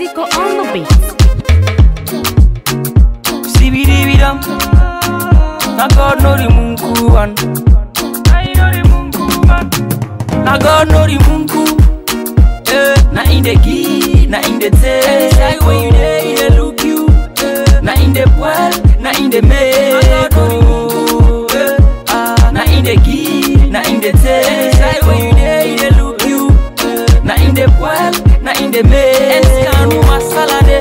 Zico on the beat. Sibidibidam. Na God know the munku one. I know the munku man. Na God know the munku. Eh, na in the key, na in the tail. Say when you there, he dey look you. Eh, na in the well, na in the make. Oh, eh, ah, na in the key, na in the tail. Say when you there, he dey look you. Eh, na in the well, na in the make. And scan masala de.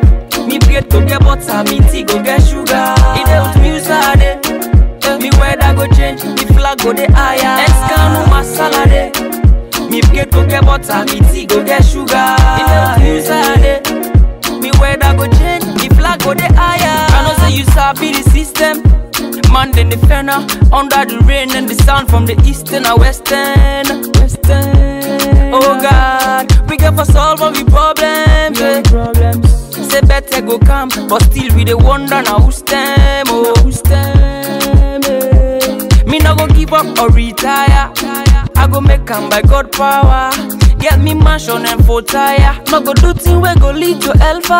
Me bread go get butter, me tea go get sugar. It dey with me sade. Me weather go change, me flag go dey higher. Escanu masala de. Me bread go get butter, me tea go get sugar. It dey with me sade. Me weather go change, me flag go dey higher. I know say you sabi the system. Man then the fenner under the rain and the sound from the eastern and western. Western. Oh God, we get for solve all the problems. Yeah. problems. Say better go come, but still we dey wonder now who's them, oh who's them. eh. Me no go give up or retire. I go make am by God power. Get me mansion and full tire. No go do thing we go lead to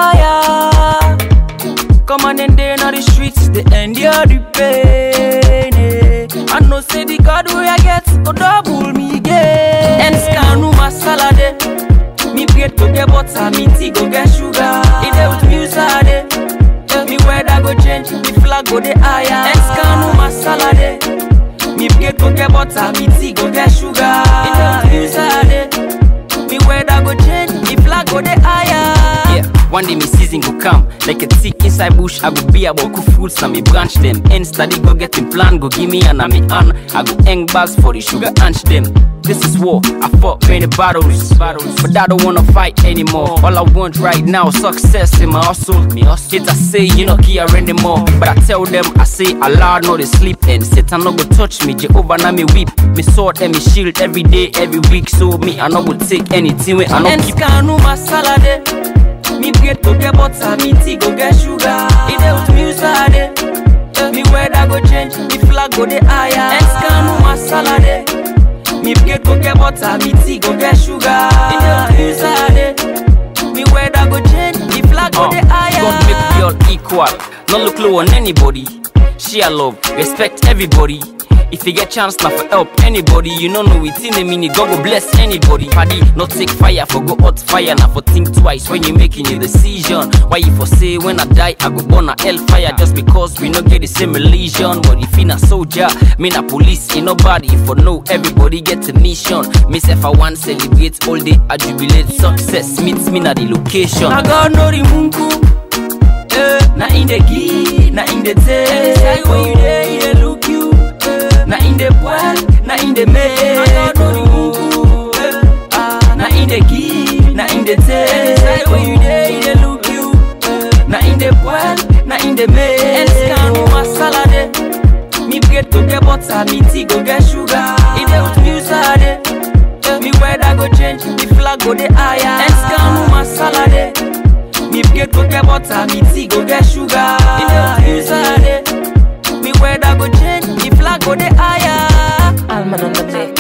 hellfire. Come on and day on the streets, they endure the pain. eh. I know say the God way I get, go double me again. And scanu masala de. Me bread go get butter, me tea go get sugar. It dey with me sade. Me weather go change, me flag go dey higher. And scanu masala de. Me bread go get butter, me tea go get sugar. It dey with me sade. Me weather go change, me flag go dey higher. Yeah, one day me season go come Like a tick inside bush I go be about cool fruits and me branch them End study go get in plan Go give me and I me on I go hang bags for the sugar hunch them This is war, I fought many battles, battles But I don't wanna fight anymore All I want right now success in my hustle Me hustle Haters say you know care anymore But I tell them I say Allah no they sleep And Satan no go touch me Jehovah na me weep Me sword and me shield every day every week So me I no go take anything when I no And keep scanu masala de. Me bread go get butter, me tea go get sugar. It dey with me sade. Me weather go change, me flag go dey higher. And scanu masala de. Me bread go get butter, me tea go get sugar. It dey with me sade. Me weather go change, me flag go Uh, dey higher. God make we all equal, not look low on anybody. Share love, respect everybody. If you get chance now for help anybody, you don't know it in a minute. God go bless anybody. Paddy, not take fire for go hot fire. Now for think twice when you making a decision. Why you for say when I die I go burn a hellfire just because we no get the same religion. But if you a soldier, me na police, ain't nobody for know everybody get a mission. Me say I want celebrate all day, I jubilate success meets me na the location. Na God know the munku. Eh, na in the key, na in the tail. Say when you there, he dey look you. Eh, na in the well, na in the mail. Na God know the munku. Eh, ah, na in the key, na in the tail. Say when you there, he dey look you. Eh, na in the well, na in the mail. And scanu masala de. Me bread go get butter, me tea go get sugar. It dey with me sade. Me weather go change, me flag go dey higher. And scanu masala de. Me bread go get butter, me tea go get sugar. It dey with me sade. Me weather go change, me flag go dey higher. Alman on the mix.